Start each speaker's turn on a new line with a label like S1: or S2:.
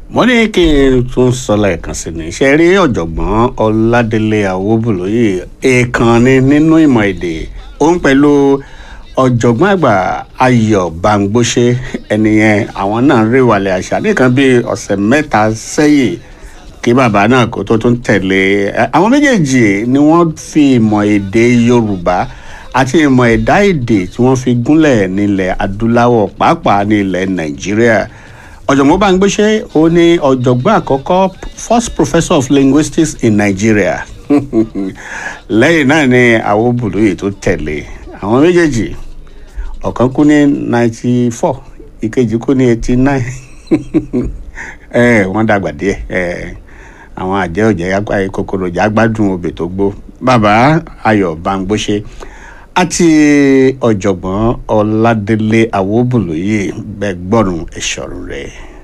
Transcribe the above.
S1: mo ní kí n tún sọ lẹ́ẹ̀kan sí ni ṣe rí ọ̀jọ̀gbọ́n ọládélé àwòbùlóyè èèkàn ni nínú ìmọ̀ èdè òun pẹ̀lú ọ̀jọ̀gbọ́n àgbà ayọ̀ bámgbóṣe ẹnìyẹn àwọn náà rí wàlẹ̀ àṣà nìkan bíi ọ̀sẹ̀ mẹ́ta sẹ́yìn kí bàbá náà kó tó tún tẹ̀lé àwọn méjèèjì ni wọ́n fi ìmọ̀ èdè yorùbá àti ìmọ̀ ẹ̀dá èdè tí wọ́n fi gúnlẹ̀ nílẹ̀ adúláwọ̀ pàápàá ní ilẹ̀ nàìjíríà ọ̀jọ̀gbọ́n bámgbóṣe ó ní ọ̀jọ̀gbọ́n àkọ́kọ́ first professor of linguistics in nigeria lẹ́yìn náà ni àwọn bùdóyè tó tẹ̀lé àwọn méjèèjì ọ̀kan kú ní ninety four ìkejì kú ní eighty nine wọ́n dàgbà díẹ̀ àwọn àjẹ́ òjẹ́ kòkòrò ìjà gbádùn obì tó gbó bàbá ayọ̀ bámgbóṣe àti ọ̀jọ̀gbọ́n ọládélé àwòbùlóyè bẹ́ẹ̀ gbọ́rùn ẹ̀ṣọ̀rùn rẹ̀.